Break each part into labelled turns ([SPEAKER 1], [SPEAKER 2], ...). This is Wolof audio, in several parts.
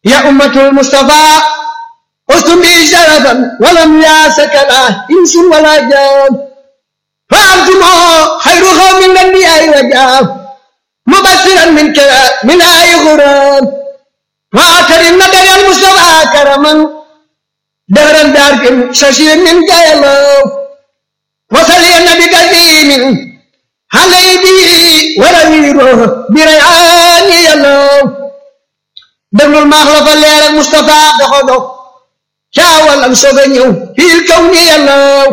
[SPEAKER 1] يا أمة المصطفى أستم بي شرفا ولم ياسك لا إنس ولا جان فأنتم خير قوم من الأنبياء وجاب مبشرا من كلام من آي غرام وأكرم نبي المصطفى كرما دهرا دارك ششير من جايلو وصلي النبي كريم علي بي ولويره بريعان يلو déglul maax la fa leer ak Moustapha doxo dox caawal am soog a ñëw fiil kaw ni yàllaw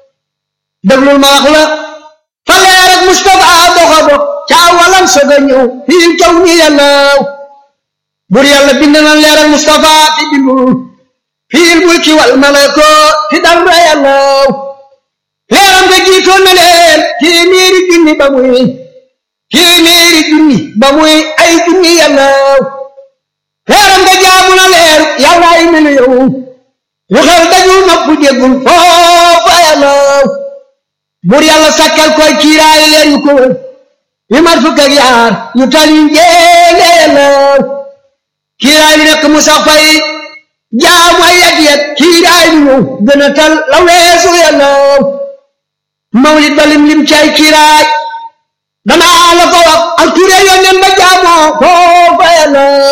[SPEAKER 1] déglul maax la fa leer ak Moustapha doxo dox caawal am soog a ñëw fiil kaw ni yàllaw bur yàlla bind na leer ak Moustapha ti bindul fiil mulki wal malako ti dara yàllaw leeram nga jiitoon na leen téeméeri junni ba muy téeméeri junni ba muy ay junni yàllaw leeram nga jaamu na leer yàlla ay miliyoŋ yu xel dajul nopp déggul foofa yàllaw bur yàlla sakkal koy kiiraay leer yu ko wër yu mat fukk ak yaar yu tali njéene yàllaw kiiraay li nekk mu sax fay jaamu ay yet yet kiiraay bi ñëw gën a tal la weesu yàllaw mawlid ba lim lim cay kiiraay danaa la ko wax ak ture yónneen ba jaamoo foofa yàllaw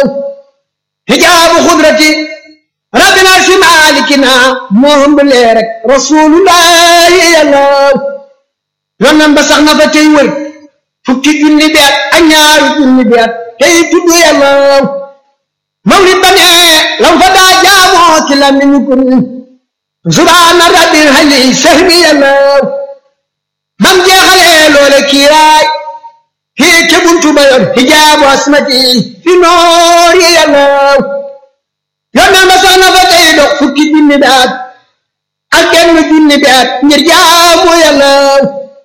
[SPEAKER 1] hijaabu xudrati rabbina si maalikina moom bu leer rek rasulullahi yàllaw yónneen ba sax na fa tey wër fukki junni bi at ak ñaari junni bi at tey tudd yàllaw mawlid ba ne lam fa daa jaamoo ci la mi ñu kun subhaana rabbil hali sahbi yàllaw bam jeexalee loole kiiraay kii ca buntu ba yor hijaabu asmati fi noor yi yàllaw yónneen ba sax na fa tey dox fukki junni bi at ak benn junni bi at ngir jaamu yàllaw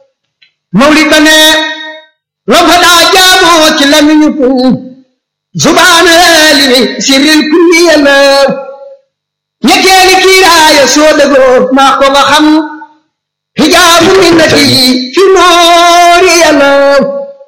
[SPEAKER 1] mawlid ba ne lam fa daa jaamoo ci lamiñu kun subhaana limi sirril kulli yàllaw ñetteeli kiiraaya soo dëgoo maa ko nga xam hijaabu minnati fi noor yi yàllaw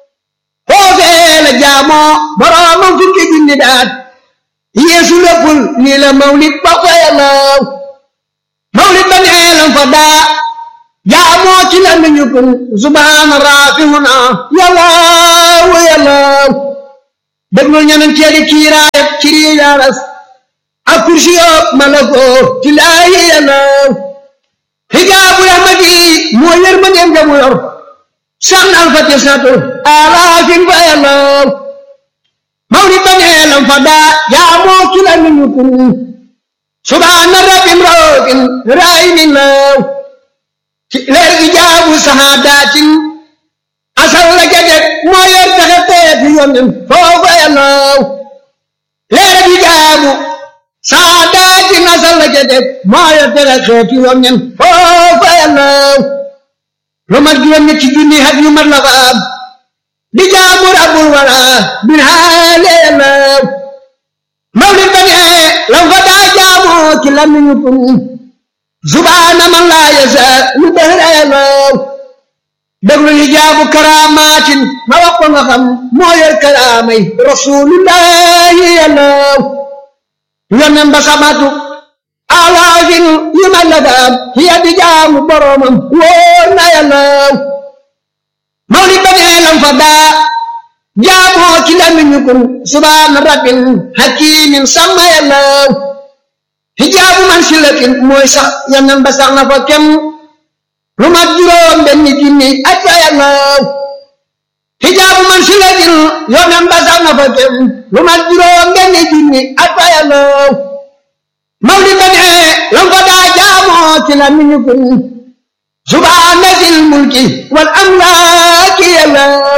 [SPEAKER 1] foofee la jaamoo boroomam fukki junni daat yeesu léppul nii la mawlid ba fa yàllaw mawlid ba neelam fa daa jaamoo ci la miñu kun subhaana raafihuna yàllaw yàllaw déglul ñanen teeli kiiraayat ci riijaaras ak kursi yoob malakoo ci laayi yàllaw hijaabu rahmati moo yër ma dem jamu yor san alfati satu alaafin fa yàllaw mawlid ba neelam fa daa jaamoo ci la miñu kun subhaana rabbin raofin raayimin law ci leer ijaabu sahaadatin asal la jadet moo yor taxe teeti yonen foofa yàllaw leer ijaabu sahaadatin asal la jadet moo yor taxe teeti yonen foofa yàllaw lu mat juróom ñetti junni hat yu mat la fa am di jaamu rabbul wara bin haale yàllaw mawlid ba ne lam fa daa jaamoo ci lamiñu kun subhaana man laa yasa lu dëhra yàllaw déglu li jaabu karaamaatin ma wax ko nga xam moo yor karaamay rasulullahi yàllaw yonen ba samatu alaafin yu ma la daam hiya di jaamu boromam wóor na yàllaw mawlid ba nee lam fa daa jaamoo ci lamiñu kun subhaana rabbin hakimin sama yàllaw hijaabu man silatin mooy sax yonen ba sax na fa kem lu mat juróom benn junni at fa yàllaw hijaabu man silatin yonen ba sax na fa kem lu mat juróom benn junni at fa yàllaw mawlid ba ne lam fa daa jaamoo ci la miñu kun subhaana zil mulki wal amlaaki yàllaw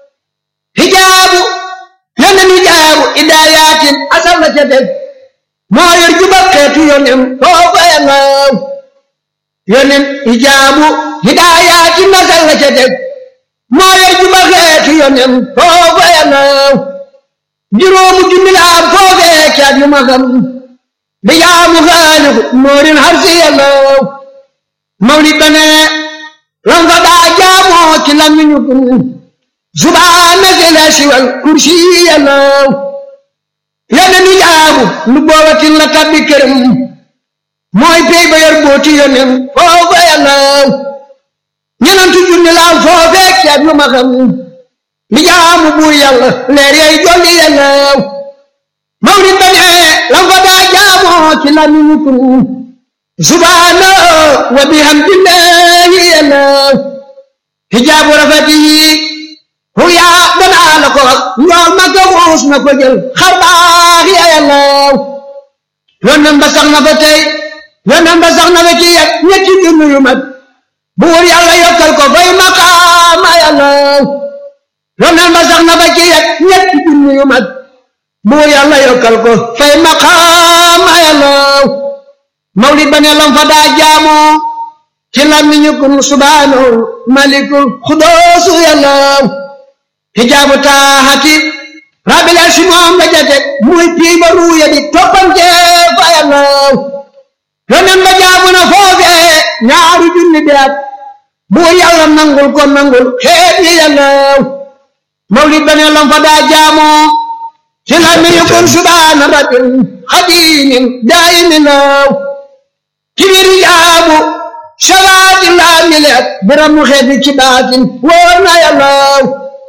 [SPEAKER 1] hijaabu yonen hijaabu idaayatin asal na ca def moo yor jubal xeetu yonen foofa yàllaw yonen hijaabu hidaayatin asal na ca def moo yor jubal xeetu yonen foofa yàllaw juróomu junni la am foofee caat yu ma xam di jaamu xaaliku noorin harsi yàllaw mawlid ba ne lam fa daa jaamoo ci lamiñu kun subhaana zil arsi wal kursi yàllaw yonen hijaabu lu boobatin la tabbi këram mooy pey ba yor booti yonen foofa yàllaw ñenantu junni laal foofee ceeb yu ma xam li jaamu buur yàlla leer yay jolli yàllaw mawlid ba ne lam fa daa jaamoo ci lamiñu kun subhaana wa bihamdillahi yàllaw hijaabu rafet yi huyaa danaa la ko wax ñool ma ko xuus na ko jël xar baax ya yàllaw yonen ba sax na fa tey yonen ba sax na fa ci yet ñetti junni yu mat buur yàlla yokkal ko fay maqaama yàllaw yonen ba sax na fa ci yet ñetti junni yu mat buur yàlla yokkal ko fay maqaama yàllaw mawlid ba ne lam fa daa jaamoo ci làmmiñu kun subhaanahu malikul xudoosu yàllaw hijaabu taaxati rabbil arsi moom la jate muy pii ba ruuya di toppante fa yàllaw yonen ba jaamu na foofee ñaari junni bi at buur yàlla nangul ko nangul xeet yi yàllaw mawlid ba ne lam fa daa jaamoo ci làmmiñu kun subhaana rabbil xadimin daayimin law kibir yaabu shabaati laa mileet biram mu xeeti ci baatin wóor na yàllaw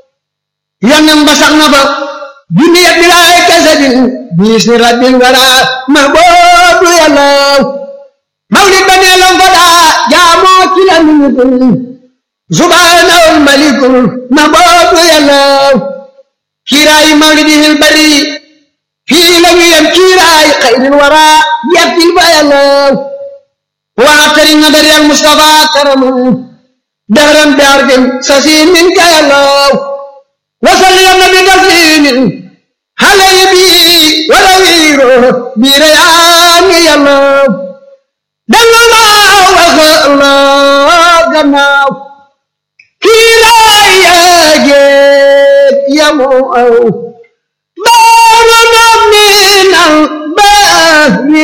[SPEAKER 1] yonen ba sax na fa junni yet bilaay kasadin biis ni rabbil wara ma boobu yàllaw mawlid ba nee lam fa daa jaamoo ci la niñu kun subhaanahul malikul ma boobu yàllaw kiiraayi mawlidihil bari fii la ñu yem kiiraayi xayril wara yettil fa yàllaw waxtari nadari al mustafa karamu dahran bi arfin sasiin min ka yàllaw wasalli ya nabi taslimin halay bi wala wiiro bi rayaani yàllaw dellu laa waxa laa gannaaw kiiraay yaa jeeg yamu aw baara na minal baari